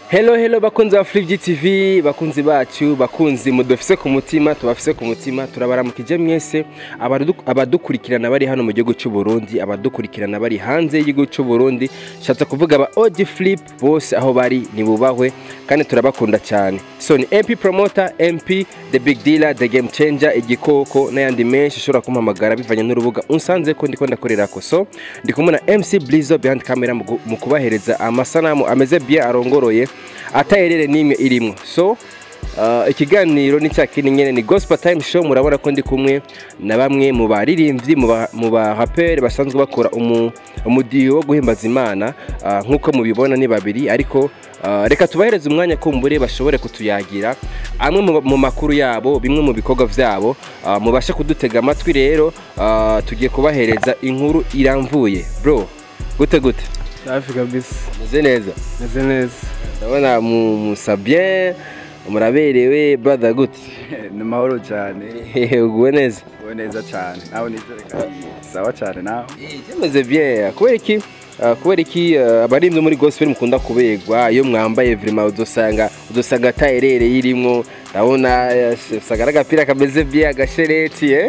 Hello hello bakunzi ba Flip TV bakunzi bacu bakunzi mudufise ku mutima tubafise ku mutima turabaramukije mwese abadu- abadukurikirana bari hano mu gihugu cy'u Burundi abadukurikirana bari hanze y'igihugu cy'u Burundi shatse kuvuga aba OG Flip bose aho bari nibubahwe kandi turabakunda cyane so ni MP promoter MP the big dealer the game changer igikoko n'ayandi menshi ushobora kumpamagara bivanye n'urubuga unsanze ko ndiko ndakorerako so ndi kumwe na MC Blizzo behind camera mu gu- mu kubahereza amasanamu ameze bien arongoroye atayerere n'imwe irimo so uh, ikiganiro ni cya kindi nyene ni gospel time show murabona ko ndi kumwe na bamwe mu baririmbyi mu ba- mu baraperi basanzwe bakora umu- umudiho wo guhimbaza imana uh, nk'uko mubibona ni babiri ariko uh, reka tubahereze umwanya kumbure bashobore kutuyagira amwe mu- mu makuru yabo bimwe mu bikorwa vyabo uh, mubashe kudutega amatwi rero uh, tugiye kubahereza inkuru iramvuye bro gute gute safi kabisa meze neza meze neza ndabona mu- musa bien muraberewe brother gute ni mahoro cyane uguwe neza uwe neza cyane nawe nizere kandi sawa cyane nawe byameze bien kubera iki Ah, kubera iki ah, abarinzi muri gospel mukunda kuberwa iyo mwambaye vraiment udusanga udusanga tayerere irimwo ndabona eh, usanga ari agapira kameze bien agashereti eh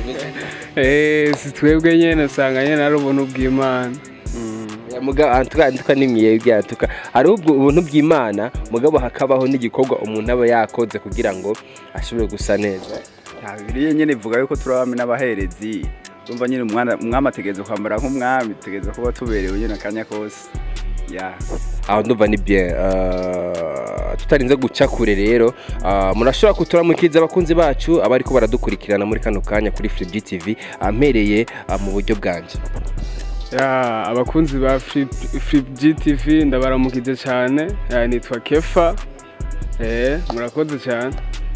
eh si twebwe nyene usanga nyene ari ubuntu bw'imana muga antuka antuka nimyebwe antuka hari ubwo ubuntu bw'Imana mugabo hakabaho n'igikorwa umuntu aba yakoze kugira ngo ashobore gusa neza Ya, bibiliya nyine ivuga yuko turi abami n'abaherezi urumva nyine umwana umwami ategereza kwambara nk'umwami tutegereza kuba tuberewe nyine akanya kose ya aho ndumva ni bien uh, tutarinze guca kure rero uh, murashobora kuturamukiza abakunzi bacu abariko baradukurikirana muri kano kanya kuri Free TV ampereye uh, mu buryo bwanje ya abakunzi ba Flip Flip GTV ndabaramukije cyane ya, nitwa Kefa eh murakoze cyane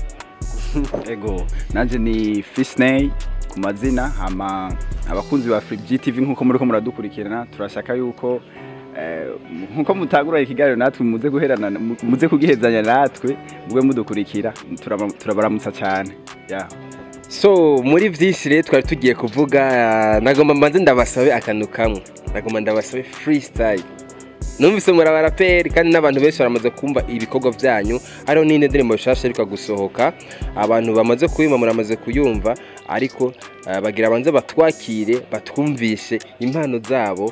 ego nanjye ni fisney ku mazina hama abakunzi ba Free GTV nk'uko muri ko muradukurikirana turashaka yuko eh, nk'uko mutagura ikiganiro natwe muze guherana mu- muze kugihezanya natwe mube mudukurikira Turaba- turabaramutsa cyane ya so muri vyinshi rero twari tugiye kuvuga uh, nagomba mbanze ndabasabe akantu kamwe nagomba ndabasabe freestyle numvise muri abaraperi kandi n'abantu benshi baramaze kumva ibikorwa byanyu hariho n'indi ndirimbo nshasha ariko gusohoka abantu bamaze kuyumva muramaze kuyumva ariko uh, bagira banze batwakire batwumvishe impano zabo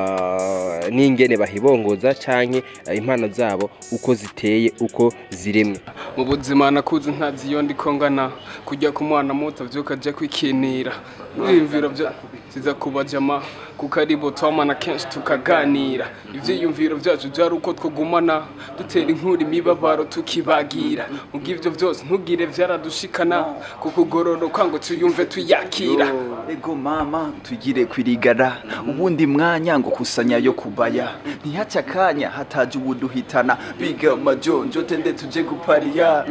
uh, n'ingene bahibongoza canke uh, impano zabo uko ziteye uko ziremwe mu buzima nakuze ntazi iyo ndiko ngana kujya ku mwana muto vyuka aje kwikinira ivyiyumviro vya ziza kubajama kuko ari bo twamana kenshi tukaganira ivyiyumviro vyacu vyari uko twogumana dutera inkuru imibabaro tukibagira mubw'ivyo vyose ntugire vyaradushikana kukugororoka ngo tuyumve tuyakira ego mama tugire kwirigara ubundi mwanya ngo kusanya yo kubaya ntihace akanya hataje ubuduhitana biga amajonjo tende tuje gupariya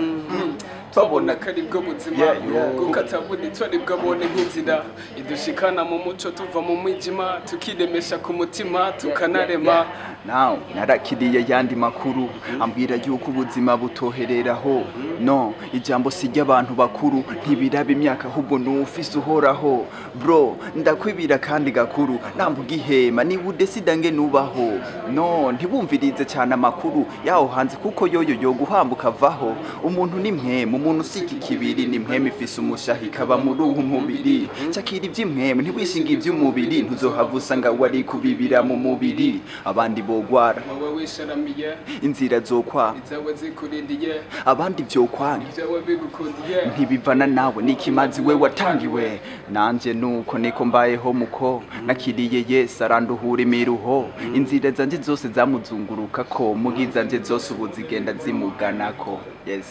twabona ko ari bwo buzima Yeah, yeah. kuko atabonetse ari bwo abone nk'inzira idushikana mu muco tuva mu mwijima tukiremesha ku mutima tukanarema nawe narakiriye yandi makuru ambwira yuko ubuzima butohereraho no ijambo si ry'abantu bakuru ntibiraba imyaka ahubwo n'ufise uhoraho bro ndakwibira kandi gakuru nambuga ihema niba udesida nge nubaho no ntibumvirize cyane amakuru yaho hanze kuko yoyo yo guhambuka avaho umuntu ni mwemu umuntu usika ikibiri ni mwemu ifise umushahi ikaba muri uwo mubiri cakira ivy'imwemu ntiwishinga ivy'umubiri ntuzohava usanga wari kubibira mu mubiri abandi bogwara wowe wisharamiye inzira zokwa izawe zikurindiye abandi vyokwanka ibyawe bigukundiye ntibivana nawe n'ikimazi we watangiwe nanje nuko niko mbayeho muko nakiriye yesu aranduhura imiruho inzira zanje zose zamuzungurukako mugi zanje zose ubu zigenda zimuganako yes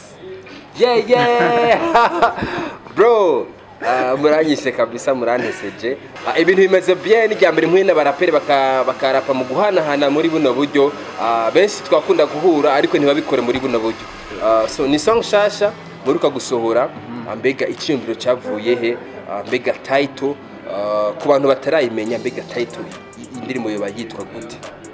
yeah yeah bro uh, muranyishe kabisa muranteseje uh, ibintu bimeze bien irya mbere mpuye n'abaraperi baka- bakarapa mu guhanahana muri buno buryo uh, benshi twakunda guhura ariko ntibabikore muri buno buryo uh, so ni song shasha muruka gusohora uh, mbega icyiyumviro cyavuye he uh, mbega title uh, ku bantu batarayimenya mbega title i- indirimbo yoba yitwa gute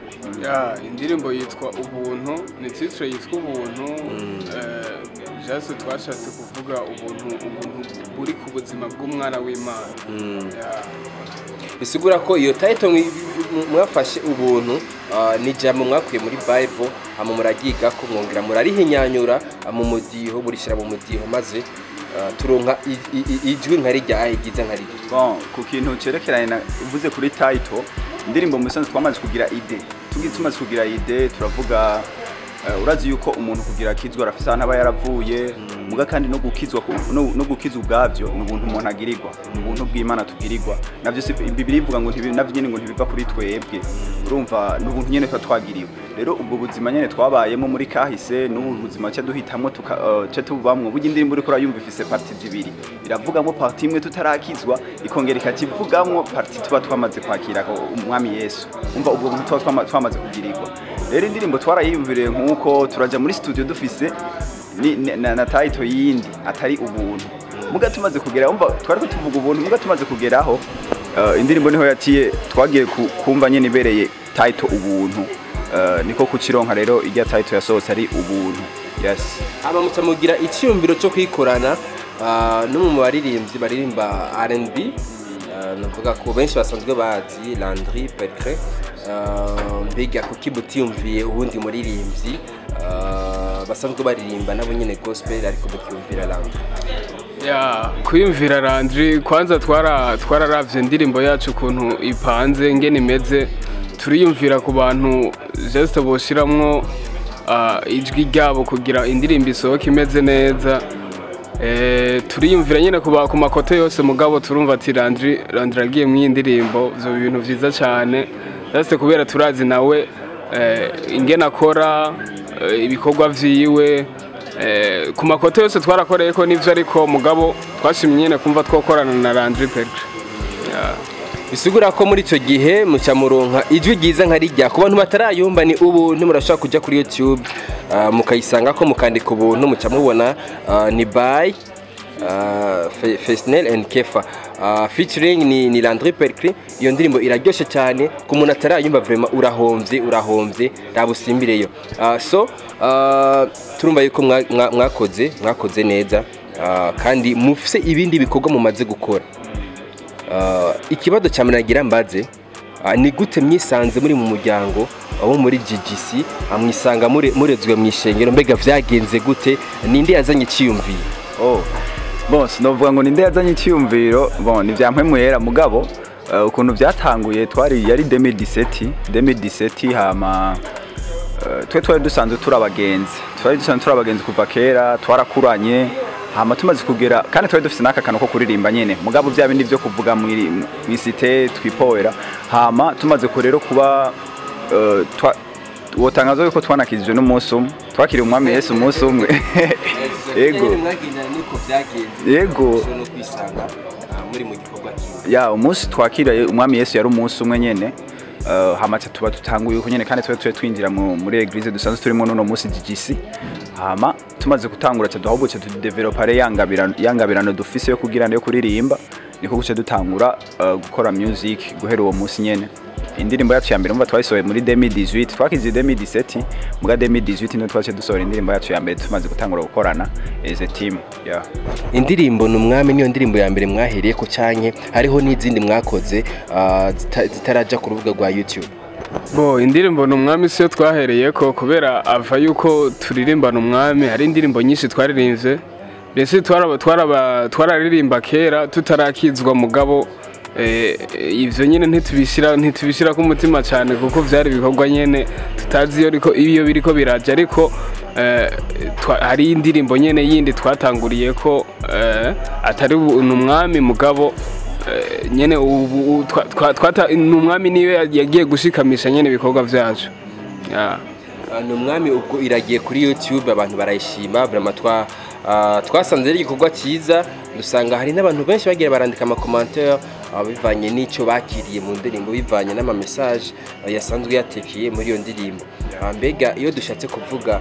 ya indirimbo yitwa ubuntu ni titire yitwa ubuntu eh, jase twashatse kuvuga ubuntu ubuntu buri ku buzima bw'umwana w'imana Ya. bisigura ko iyo title mwi- mwafashe ubuntu ah, ni ijambo mwakuye muri bible hama muraryigako mwongera murarihinyanyura ah, mu mudiho murishyira mu mudiho maze ah, turonka i- i- i- ijwi nka rijya ahigiza nka rijya bon ku kintu cerekeranye na uvuze kuri title indirimbo mu bisanzwe twamaze kugira ide tugiye tumaze kugira ide turavuga eh, urazi yuko umuntu kugira akizwa arafise ahantu aba yaravuye muga kandi no gukizwa ku- no, no gukizwa ubwavyo ni ubuntu umuntu agirirwa ni ubuntu bw'imana tugirirwa navyo si bibiri ivuga ngo ntibi- navyo nyene ngo ntibiva kuri twebwe urumva ni ubuntu nyene tuba twagiriwe rero ubwo buzima nyene twabayemo muri kahise n'ubu buzima cya duhitamwo tuka eh, ca tubamwo burya indirimbo uriko urayumva ifise parti zibiri iravugamo parti imwe tutarakizwa ikongera ikakivugamwo parti tuba twamaze kwakira ko umwami yesu umva ubwo buntu tuba twama- twamaze kugirirwa rero indirimbo twarayiyumviriye nk'uko turaja muri studio dufise ni- ni- na, na title yindi atari ubuntu muga tumaze kugera umva twariko tuvuga ubuntu muga tumaze kugeraho uh, indirimbo niho yatiye twagiye ku- kumva nyene ibereye title ubuntu uh, niko kukironka rero irya title yasohotse ari ubuntu yes hama muca mugira icyiyumviro cyo kwikorana ah, no mu baririmbyi baririmba R&B ah, navuga ko benshi basanzwe bazi Landry Pelcre mbega kuki mutiyumviye ubundi muririmbyi ah, basanzwe baririmba nabo nyine gospel ariko mukiyumvira Landry ya kwiyumvira Landry kwanza twara twararavye indirimbo yacu ukuntu ipanze ngene imeze turiyumvira ku bantu just boshiramwo ah, ijwi ryabo kugira indirimbo isohoke imeze neza Eh, turiyumvira nyine ku ba- ku makote yose mugabo turumva ati Landry Landry agiye mu iyi ndirimbo ivyo bintu vyiza cyane just kubera turazi nawe eh, ingene akora eh, ibikorwa vyiwe Eh, ku makoto yose twarakoreye ko nivyo ariko mugabo twashimye nyene kumva twokorana na Landry Pelcre bisigura ko muri icyo gihe muca muronka ijwi ryiza nka rijya ku bantu batarayumva ni ubuntu murashobora kujya kuri youtube ah, mukayisanga ko mukandika ubuntu muca mubona ah, ni by fesnel and kefa Ah, featuring ni, ni landry percre iyo ndirimbo iraryoshe cyane ku muntu atarayumva vrema urahombye urahombye rabusimbireyo Ah, so ah, turumva yuko mwa- mwa- mwakoze mwakoze neza ah, kandi mufise ibindi bikorwa mumaze gukora Ah, ikibazo cya nagira mbaze ah, ni gute mwisanze muri mu muryango abo muri GGC ah, mwisanga mure- murezwe mu ishengero mbega vyagenze gute ninde yazanye icyiyumviye oh bon sinovuga ngo ninde yazanye icyiyumviro bon ni vya mpwemuyera mugabo uh, ukuntu byatanguye twari yari 2017 2017 hama uh, twe twari dusanzwe turi abagenzi twari dusanzwe turi abagenzi kuva kera twarakuranye hama tumaze kugera kandi twari dufite n'aka kantu ko kuririmba nyene mugabo vya bindi vyo kuvuga mwiri- mwisite twipoera hama tumaze ku rero kuba uh, twa wotangaza yuko twanakijijwe n'umunsi umwe twakiriye umwami yesu umunsi umwe yego Yego. no kwisanga ah, muri mu gikorwa kimwe ya umunsi twakiriye umwami yesu yari umunsi umwe nyene uh, hama ca tuba dutanguye uko nyene kandi twe twe twinjira mu- muri eglise dusanzwe turimo n'uno munsi GGC hama tumaze gutangura ca duhabuce tudevelopare yangabirano yangabirano dufise yo kugira yo kuririmba niko guce dutangura uh, gukora music guhera uwo munsi nyene indirimbo yacu ya mbere umva twayisohoye muri 2018 twakize 2017 muga 2018 niyo twace dusohora indirimbo yacu ya mbere tumaze gutangura gukorana as a team yeah. indirimbo ni umwami niyo ndirimbo ya mbere mwahereye ko canke hariho n'izindi mwakoze ah, zita- zitaraja ku rubuga rwa youtube bo indirimbo ni umwami siyo twahereye ko kubera ava yuko turirimbana umwami hari indirimbo nyinshi twaririmbye mbese twaraba- twaraba- twararirimba kera tutarakizwa mugabo eh, ivyo nyene ntitubishira ntitubishira ku mutima cyane kuko vyari ibikorwa nyene tutazi iyo riko iyo biriko biraje ariko eh, twa- hari indirimbo nyene yindi twatanguriye ko eh, atari ubu- ni umwami mugabo Eh, nyene ubu twa- twa- twata ni umwami niwe yagiye gushikamisha nyene ibikorwa vyacu Ya. Ah, ni umwami ubwo iragiye kuri youtube abantu barayishima vraiment twa ah, twasanze ari igikorwa cyiza dusanga hari n'abantu benshi bagiye barandika amakomantere bivanye n'icyo bakiriye mu ndirimbo bivanye n'amamesaje ah, yasanzwe yatekeye muri iyo ndirimbo Ah, mbega iyo dushatse kuvuga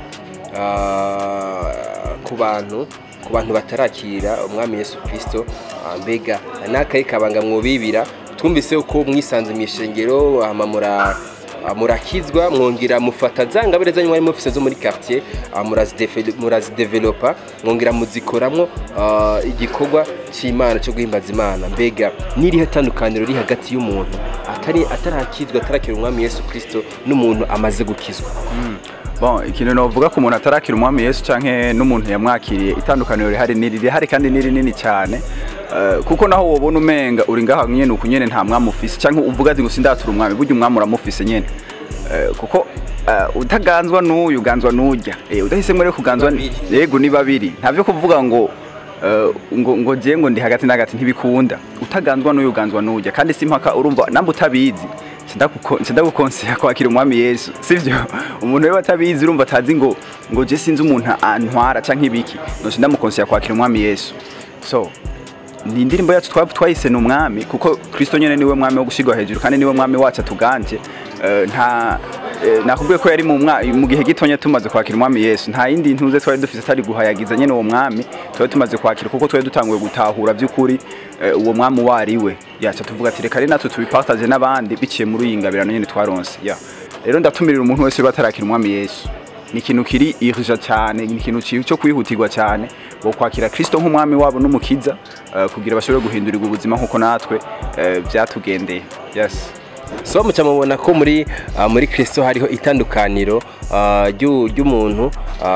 ah, ku bantu ku bantu batarakira umwami yesu kirisito ah, mbega n'akayi kabanga mwubibira twumvise uko mwisanze mu ishengero hama mura Ah, murakizwa mwongera mufata za ngabire zanyu mwari mufise zo muri quartier ah, murazidefe- murazidevelopa mwongera muzikoramwo ah, igikorwa c'imana cyo guhimbaza imana mbega n'irihe tandukaniro riri hagati y'umuntu atari atarakizwa atarakira umwami yesu kirisito n'umuntu amaze gukizwa bon ikintu novuga ku muntu atarakira umwami yesu canke n'umuntu yamwakiriye itandukaniro rihari ni rihari kandi ni rinini cyane Eh, kuko naho wobona umenga uri ngaha nyene uku nyene nta mwami ufise canke uvuga ati ngo sindatura umwami burya umwami uramufise nyene Eh, kuko eh, utaganzwa n'uyu uganzwa n'urya Eh, udahisemwo rero kuganzwa Babiri. yego ni babiri ntavyo kuvuga ngo eh, ngo ngo je ngo ndi hagati na hagati ntibikunda utaganzwa n'uyu uganzwa n'urya kandi simpaka urumva namba utabizi ndagukonseya kwakira umwami yesu sivyo umuntu rero atabizi urumva atazi ngo ngo je sinzi umuntu antwara canke ibiki noce ndamukonseya kwakira umwami yesu so ni indirimbo yacu twa- twayise ni umwami kuko kristo nyene niwe mwami wo gushigwa hejuru kandi niwe mwami wacu atuganje Eh, nta eh, nakubwiye ko yari mu mwa- mu gihe gitonya tumaze kwakira umwami yesu nta yindi ntuze twari dufise atari guhayagiza nyene uwo mwami twari tumaze kwakira kuko twari dutanguye gutahura by'ukuri eh, uwo mwami uwo ari we yaca tuvuga ati reka rero natwe tubipartage n'abandi biciye muri iyi ngabirano nyene twaronse ya rero ndatumirira umuntu wese batarakira umwami yesu ni ikintu kiri irija cyane ni ikintu ki- cyo kwihutirwa cyane wo kwakira kristo nk'umwami wabo n'umukiza eh, kugira bashobore guhindurirwa ubuzima nk'uko natwe eh, byatugendeye yes so muca mubona ko muri ah, muri kirisito hariho itandukaniro ah, ry'u- ry'umuntu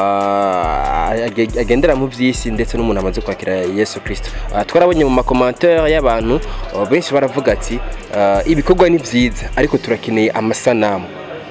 ah, age- agendera mu by'isi ndetse n'umuntu amaze kwakira yesu kirisito Ah, twarabonye mu makomantere y'abantu ah, benshi baravuga ati ah, ibikorwa ni byiza ariko turakeneye amasanamu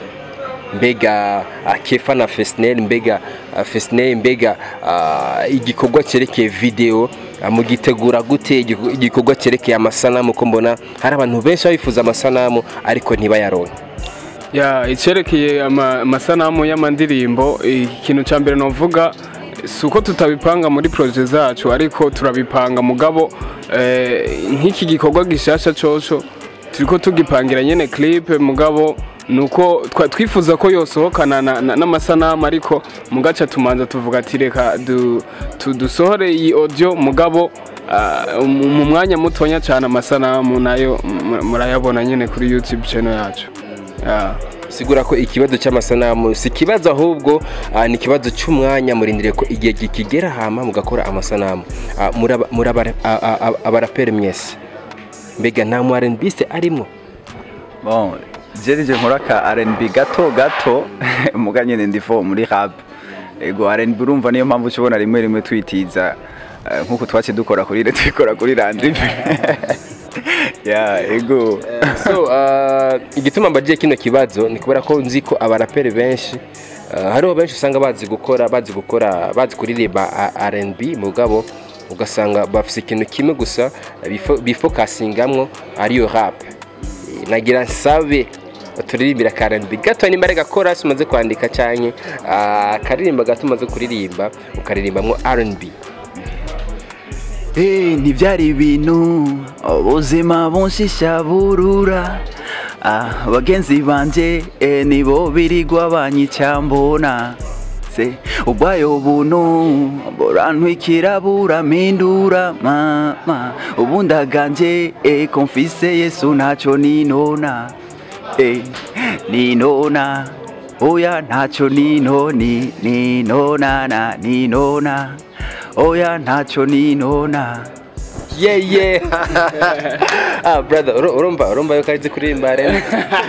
mbega ah, kefa na fesineri mbega ah, fesineri mbega ah, igikorwa cyerekeye videwo ah, mugitegura gute igikorwa- igikorwa cyerekeye amasanamu ko mbona hari abantu benshi baba bifuza amasanamu ariko ntibayaronke ya icyerekeye ama- amasanamu y'amandirimbo ikintu cya mbere navuga si uko tutabipanga muri poroje zacu ariko turabipanga mugabo eh, nk'iki gikorwa gishasha coco turiko tugipangira nyene clip mugabo nuko twa- twifuza ko yosohokana na- na- n'amasanamu ariko mugaca tumanza tuvuga ati reka du- tu- dusohore iyi audio mugabo ah, mu mu mwanya mutonya cyane amasanamu nayo mu- murayabona nyene kuri youtube channel yacu Ya. sigura ko ikibazo cy'amasanamu si ikibazo ahubwo ah, ni ikibazo cy'umwanya murindire ko igihe kikigera hama mugakora amasanamu Ah, muraba- muraba- ah, ah, ah, abaraperi mwese mbega nta mu R&B arimo bon jerije nkora ka R&B gato gato muga nyene ndivo muri rap ego R&B urumva niyo mpamvu ushobora rimwe rimwe twitiza eh, nk'uko twace dukora kuri re twikora kuri randi ya ego so uh, igituma mbagiye kino kibazo ni kubera ko nzi ko abaraperi benshi uh, hariho benshi usanga bazi gukora bazi gukora bazi kuririmba a- R&B mugabo ugasanga bafise ikintu kimwe gusa bifo- bifokasingamwo ariyo rap Eh, nagira nsabe turirimbira ka R&B gato nimba ari gakora umaze kwandika canke uh, akaririmba gato umaze kuririmba ukaririmbamwo R&B Eh, ntibyari ibintu ubuzima bunshisha burura ah, bagenzi banje eh, nibo birigwa banyicyambona se ubwayo buntu burantwikira burampindura mama ubundaganje eh, konfise yesu ntacyo ninona eh, ninona oya ntacyo ninoni ninonana ninona oya ntacyo ninona yeah yeah ah brother uru- urumva urumva yuko arizi kuririmba rero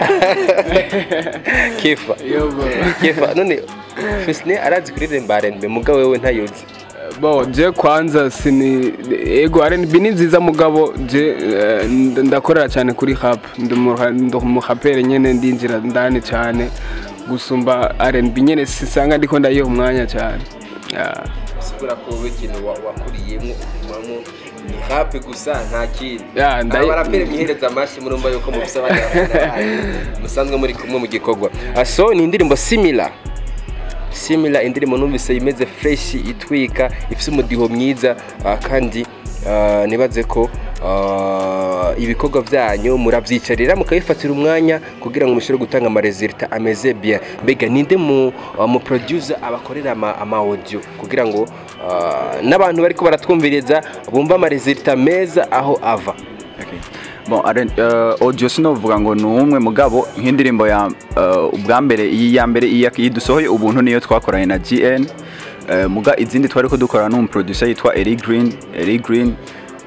kifa kifa none Fisne arazi kuririmba R&B mugabo wewe ntayuzi bo je kwanza sini ego R&B ni nziza mugabo je eh, nd- ndakorera cyane kuri rap ndi umuha- ndi umuhapere nyene ndinjira ndani cyane gusumba R&B nyene sisanga ndiko ndayiha umwanya cyane Ya. sigura ko wowe ikintu wa- wakuriyemo umamo ni rap gusa nta kindi Ya, ndayi- abaraperi mwihereza amashyi murumva yuko mufise abandi bafana banyu, musanzwe muri kumwe mu gikorwa Ah, so ni indirimbo similar similar indirimbo numvise imeze fresh itwika ifise umudiho mwiza ah, kandi ah, nibaze ko ah, ibikorwa byanyu murabyicarira mukabifatira umwanya kugira ngo mushobore gutanga amaresulta ameze bien mbega ninde mu ah, mu producer abakorera ama, ama audio kugira ngo ah, n'abantu bariko baratwumviriza bumva amaresulta meza aho ava Okay. Bon, are, uh, audio sinovuga ngo ni umwe mugabo nk'indirimbo ya uh, ubwa mbere iyi ya mbere iyi iyi dusohoye ubuntu niyo twakoranye na GN uh, muga izindi twari ko dukorana n'umuproducer yitwa Eric Green Eric Green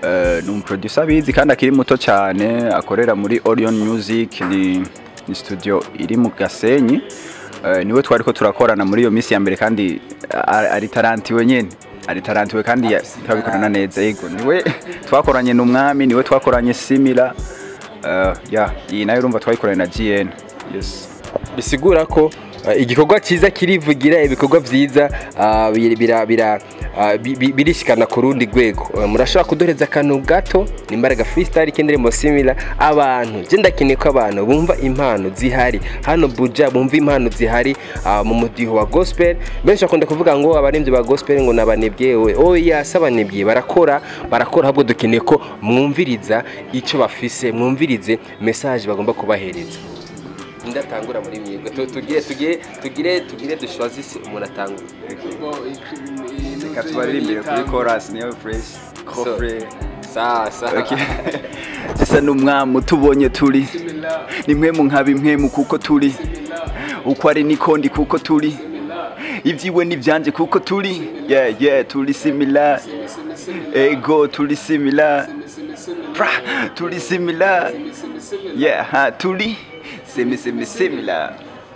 eh, ni umuproducer abizi kandi akiri muto cyane akorera muri Orion Music ni, ni studio iri mu Gasenyi Eh, niwe twari ko turakorana muri iyo minsi ya mbere kandi a- ari tarantiwe nyene ari tarantiwe kandi ya- turabikorana neza yego niwe twakoranye n'umwami niwe twakoranye simila uh, ya iyi nayo urumva twayikoranye na GN yes bisigura ko uh, igikorwa cyiza kirivugira ibikorwa byiza uh, bira- bira- bira- uh, bi- bi- birishikana ku rundi rwego Uh, murashobora kuduhereza akantu gato nimbaraga freestyle k'indirimbo simila abantu je ndakeneye ko abantu bumva impano zihari hano buja bumva impano zihari uh, mu mudiho wa gospel benshi bakunda kuvuga ngo abaririmbyi ba gospel ngo nabanebye we oya si abanebye barakora barakora ahubwo dukeneye ko mwumviriza icyo bafise mwumvirize message bagomba kubahereza ndatangura muri mwebwe Tu- tugire tugire tugire tugire dushwazise umuntu atangura reka tubaririmbire kuri chorus niyo fresh kofre sasa Okay. Sisa n'umwami utubonye turi nimwe mu nkaba impwemu kuko turi uko ari niko ndi kuko turi ibyiwe n'ibyanje kuko turi yeah yeah turi similar ego turi similar Pra, turi similar yeah ha turi semi semi similar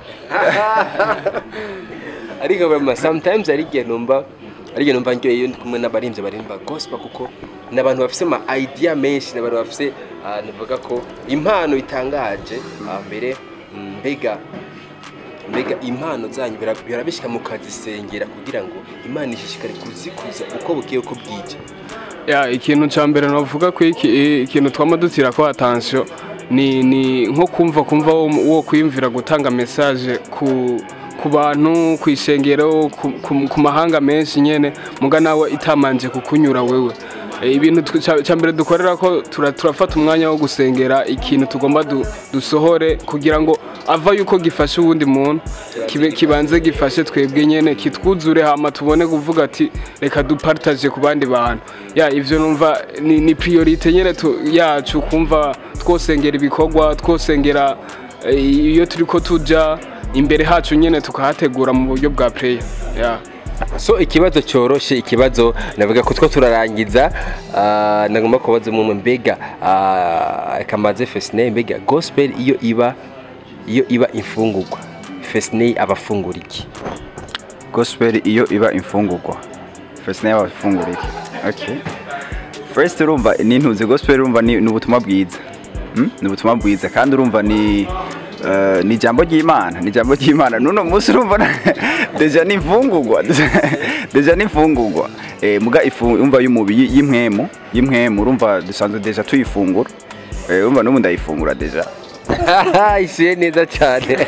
ariko bama sometimes ari igihe numva ari igihe numva njyoye iyo ndi kumwe n'abarinzi barimba gospel kuko ni abantu bafise ama idea menshi ni abantu bafise ah, navuga ko impano itangaje ah, mbere mm, mbega mbega impano zanyu bira- birabishika mukazisengera kugira ngo imana ishishikare kuzikuza uko bukiye uko bwije ya ikintu cya mbere navuga ko iki ikintu twama dutira ko attention ni ni nko kumva kumva wo, wo kwiyumvira gutanga message ku ku bantu ku ishengero ku, ku, ku mahanga menshi nyene muga nawe itamanje kukunyura wewe E, ibintu tw- ca- ca mbere dukorera ko tura- turafata umwanya wo gusengera ikintu tugomba du, dusohore kugira ngo ava yuko gifashe uwundi muntu kibe kibanze gifashe twebwe nyene kitwuzure hama tubone kuvuga ati reka dupartage ku bandi bantu ya ivyo numva ni, ni priorite nyene tu, yacu kumva twosengera ibikorwa twosengera eh, iyo turiko tuja imbere hacu nyene tukahategura mu buryo bwa prayer ya so ikibazo cyoroshe ikibazo navuga ko two turarangiza ah, nagomba kubaza umwe mbega ah, kamaze fesine mbega gospel iyo iba iyo iba imfungurwa fesine aba afungura iki gospel iyo iba imfungurwa first nayo bafungura iki okay first urumva ni ntuzi gospel urumva ni ni ubutumwa bwiza Hmm? ni ubutumwa bwiza kandi urumva ni eh, ni ijambo ry'imana ni ijambo ry'imana nuno munsi urumva na- deja ni imfungurwa deja ni imfungurwa Eh, muga ifu umva y'umubiri y'impwemu y'impwemu urumva dusanzwe deja tuyifungura Eh, urumva n'ubu ndayifungura deja ishyuye neza cyane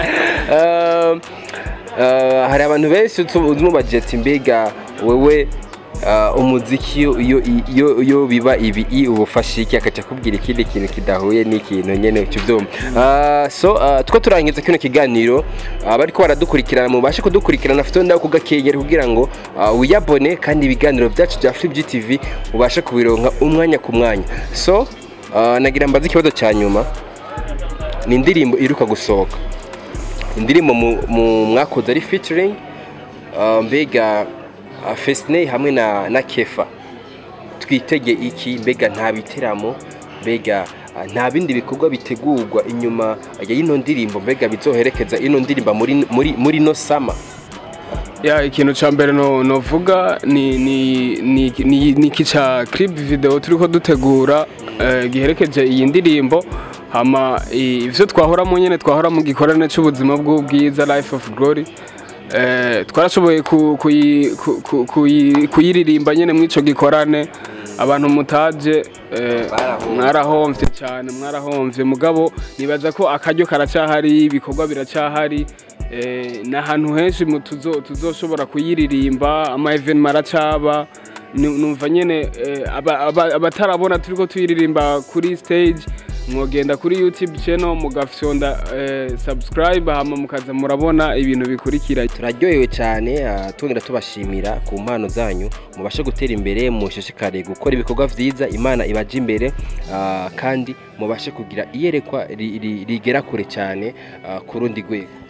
Um, uh, hari abantu benshi tumubajije ati mbega wewe uh, umuziki iyo- iyo iyo iyo biba ibi i ubufasha iki akaca akubwira ikindi kintu kidahuye n'ikintu nyene cyubyumva uh, so uh, two turangiza kino kiganiro uh, bariko baradukurikirana mubashe kudukurikirana afite ndaho kugakengera kugira ngo uh, wiyabone kandi ibiganiro byacu bya Flip GTV ubashe kubironka umwanya ku mwanya so uh, nagira mbaze ikibazo cya nyuma ni indirimbo iruka gusohoka indirimbo mu- mu mwakoze ari featuring uh, mbega uh, Fesney hamwe na, na Kefa twitege iki mbega nta biteramo mbega uh, nta bindi bikorwa bitegurwa inyuma ya ino ndirimbo mbega bizoherekeza ino ndirimbo muri muri muri no sama ya ikintu cya mbere no novuga ni ni ni ni ni iki ca clip video turiko dutegura eh, giherekeje iyi ndirimbo hama i- ivyo twahoramo nyene twahora mu gikorane c'ubuzima bw'ubwiza life of glory eh, twarashoboye ku- kuyi- ku- ku- kuyi- kuyiririmba nyene mw'ico gikorane abantu mutaje eh, Barahomvye. mwarahomvye cyane mwarahomvye mugabo nibaza ko akaryo karacahari ibikorwa biracahari eh, ni ahantu henshi mu tuzo- tuzoshobora kuyiririmba ama evenement aracaba Nu- numva nyene eh, aba- aba- abatarabona turiko tuyiririmba kuri stage mwogenda kuri youtube channel mugafyonda eh, subscribe hama mukaza murabona ibintu bikurikira turaryohewe cyane ah, tongera tubashimira ku mpano zanyu mubashe gutera imbere mushishikare gukora ibikorwa byiza imana ibaje imbere ah, kandi mubashe kugira iyerekwa ri- ri- rigera kure cyane ah, ku rundi rwego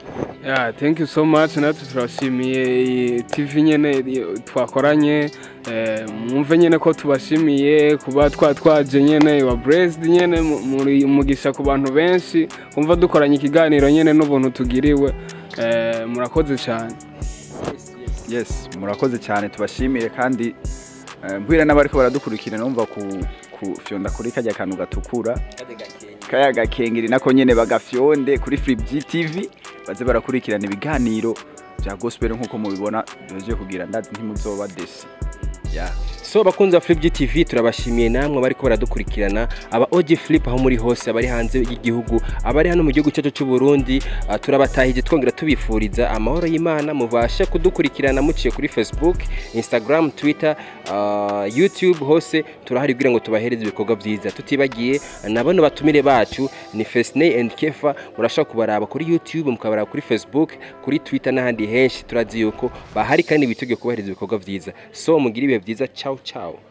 Yeah, thank you so much natwe turashimiye iyi TV nyene i- twakoranye eh, mwumve nyene ko tubashimiye kuba twa twaje nyene wa Brest nyene mu- muri umugisha ku bantu benshi kumva dukoranye ikiganiro nyene n'ubuntu tugiriwe eh, murakoze cyane yes murakoze cyane tubashimire kandi eh, mbwira n'abariko baradukurikira numva ku kufyonda kuri kajya kantu gatukura kaya gakengeri nako nyene bagafyonde kuri Free TV baze barakurikirana ibiganiro bya gospel nkuko mubibona duhejeje kugira ndazi ntimuzoba desi yeah. so bakunzi ba Flip TV turabashimiye namwe bariko baradukurikirana aba OG Flip aho muri hose abari hanze y'igihugu abari hano mu gihugu cyacu cy'u Burundi uh, turabatahije twongera tubifuriza amahoro y'Imana mubashe kudukurikirana muciye kuri Facebook Instagram Twitter uh, YouTube hose turahari kugira ngo tubahereze ibikorwa byiza tutibagiye na bano batumire bacu ni Fesney and Kefa murashaka kubaraba kuri YouTube mukabaraba kuri Facebook kuri Twitter n'ahandi henshi turazi yuko bahari kandi biteguye kubahereza ibikorwa byiza so mugire ibihe byiza ciao ciao